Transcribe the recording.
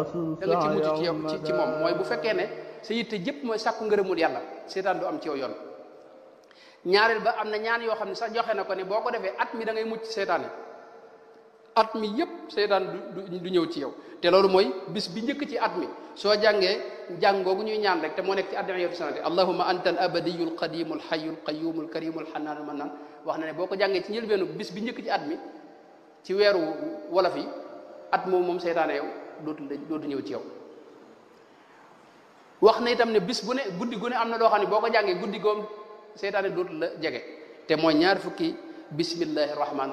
da nga ci mucc ci yow ci ci moom mooy bu fekkee ne sa yitte jëpp mooy sàkku ngërëmul yàlla seytaan du am ci yow yoon ñaareel ba am na ñaan yoo xam ne sax joxe na ko ne boo ko defee at mi da ngay mucc seytaane at mi yëpp seytaan du du ñëw ci yow te loolu mooy bis bi njëkk ci at mi soo jàngee jàng googu ñuy ñaan rek te moo nekk ci addu'iyatu sanati allahumma anta al abadiyu al qadimu al hayyu al qayyumu al karimu al xannaanu al mannaan wax na ne boo ko jàngee ci njëlbeenu bis bi njëkk ci at mi ci weeru wolof yi at moom moom seytaane yow dootu dootu ñëw ci yow wax na itam ne bis bu ne guddi gu ne am na loo xam ne boo ko jàngee guddi goom seytaane dootu la jege te mooy ñaar fukki bismillahi rahmaan